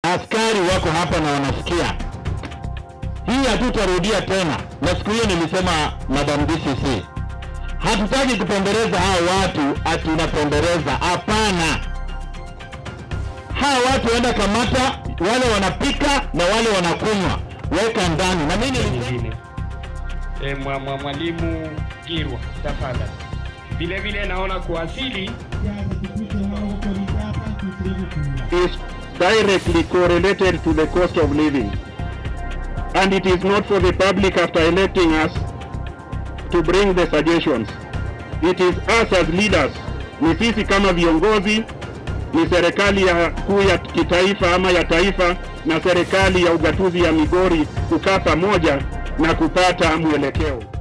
askari wako hapa na wanasikia hii, hatutarudia tena. Na siku hiyo nilisema, Madam DCC, hatutaki kupembeleza hao watu ati unapembeleza. Hapana, hawa watu waenda kamata, wale wanapika na wale wanakunywa, weka ndani. Na mimi nilisema nyingine. E, mwa, mwa, mwalimu Girwa tafadhali. Vile vile naona kuwasili is directly correlated to the cost of living. And it is not for the public after electing us to bring the suggestions. It is us as leaders, ni sisi kama viongozi, ni serikali ya kuu ya kitaifa ama ya taifa na serikali ya ugatuzi ya Migori kukaa pamoja na kupata mwelekeo.